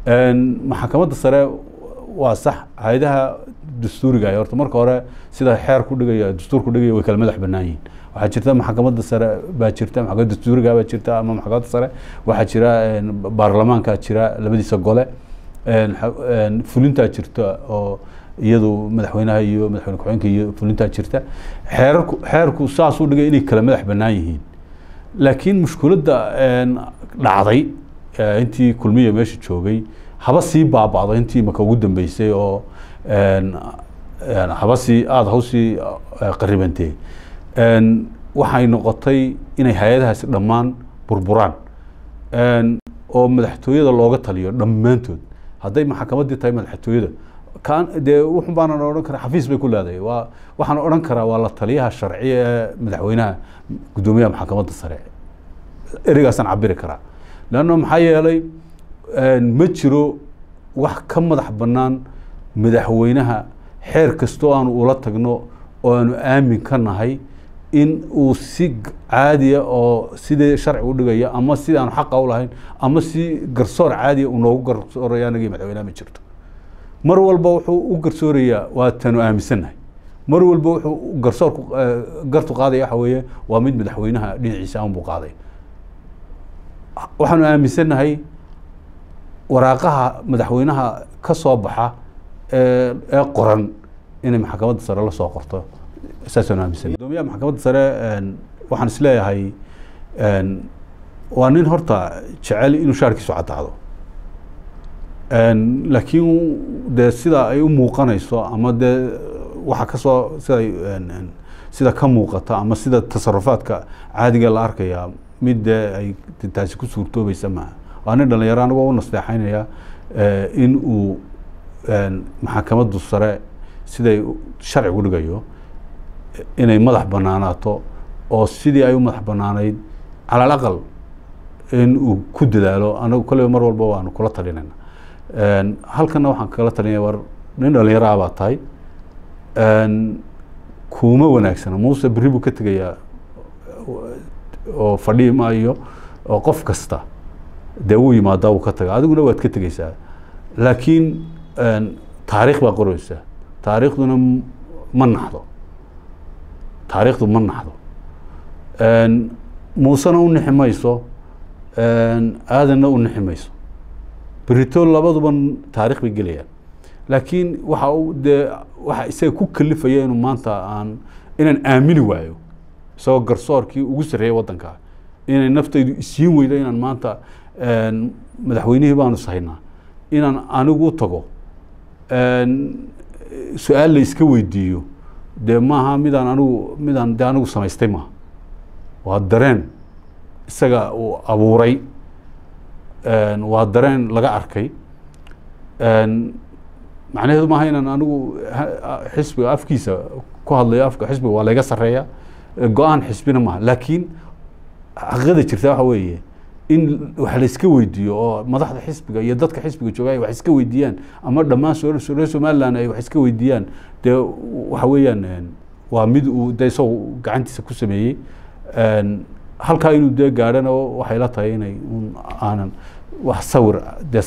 maxkamadda sare waa sax hay-adaha dastuuriga ah horta marka hore sida xeer ku dhigaya dastuur ku dhigaya way kala madax bannaan yihiin waxaa jirta maxkamadda sare baa jirta maxkamadda dastuuriga baa jirta ama maxkamadda sare waxaa jira baarlamaankaa jira labadiisa gole fulintaa jirta oo iyadu madaxweynaha iyo madaxweyne ku-xigeenka iyo fulintaa jirta xeerarku xeerku saasuu dhigay inay kala madax bannaan yihiin laakiin mushkiladda dhacday intii kulmiya meesha joogay haba sii baaba'do intii maka ugu dambeysay oo haba sii aada hawsii qaribantee waxay noqotay inay hay-adahaasi dhammaan burburaan oo madaxtooyada looga taliyo dhammaantood hadday maxkamaddii tahay madaxtooyada kan dee wuxun baanan odhan karaa xafiis bay ku leedahay waa waxaan odhan karaa waa la taliyaha sharciya ee madaxweynaha guddoomiyaha maxkamadda sare ereygaasaan cabiri karaa leanno maxaa yeelay ma jiro wax ka madax bannaan madaxweynaha xeer kastoo aanu ula tagno oo aanu aamin ka nahay in uu si caadiya oo sidii sharci u dhigaya ama sidii aanu xaqa u lahayn ama si garsoor caadiya uu noogu garsooraya anagii madaxweynaha ma jirto mar walba wuxuu u garsoorayaa waa tanu aaminsannahay mar walba wuxuu garsoorku gartu qaadaya waxa weeye waa mid madaxweynaha dhinaciisa aan buu qaaday waxaanu aaminsannahay waraaqaha madaxweynaha ka soo baxa ee ee qoran inay maxkamadda sare la soo qorto saasaan aaminsannahay gudoomiyaha maxkamadda sare waxaan isleeyahay waa nin horta jecel inuu shaarkiisu caddaado laakiin dee sida ay u muuqanayso ama dee waxa kasoo sida sida ka muuqata ama sida tasarufaadka caadiga la arkaya mid dee ay taasi ku suurtoobaysa maaha waa nin dhalinyaro anigoo u nasteexaynaya in uu maxkamaddu sare siday sharcigu dhigayo inay madax banaanaato oo sidii ay u madax banaanayd cala alaqal in uu ku dadaalo anagu kolleyba mar walba waanu kula talinayna halkana waxaan kala talinaya war nin dhalinyaro ah baa tahay kuma wanaagsana muuse berri buu ka tegayaa oo fadhii maayo oo qof kasta dee wuu yimaadaa wuu ka taga adiguna waad ka tegeysaa laakiin taariikh baa qoreysa taariikhduna ma naxdo taariikhdu ma naxdo muusena u nixi mayso aadanna u nixi mayso berito labaduba taarikh bay gelayaan laakiin waxa uu dee waxa isaga ku kalifaya inuu maanta aan inaan aamini waayo isagoo garsoorkii ugu sarreeyay waddanka inay naftaydu isiin weydo inaan maanta madaxweynihii baanu sahaynaa inaan anigu u tago su-aal la iska weydiiyo dee maaha midaan anigu midaan dee anigu samaystay maaha waa dareen isaga uu abuuray waa dareen laga arkay macnaheedu maaha inaan anigu xisbiga afkiisa ku hadlayo afka xisbiga waa layga sareeya go-aan xisbina maaha laakiin xaqiiqada jirta waxa weeye in wax la iska weydiiyo oo madaxda xisbiga iyo dadka xisbiga jooga ay wax iska weydiiyaan ama dhammaan reer somaliland ay wax iska weydiiyaan dee waxa weeyaan waa mid uu de isagoo gacantiisa ku sameeyey halkaa inuu dee gaadhana waxay la tahay inay un aanan wax sawir dee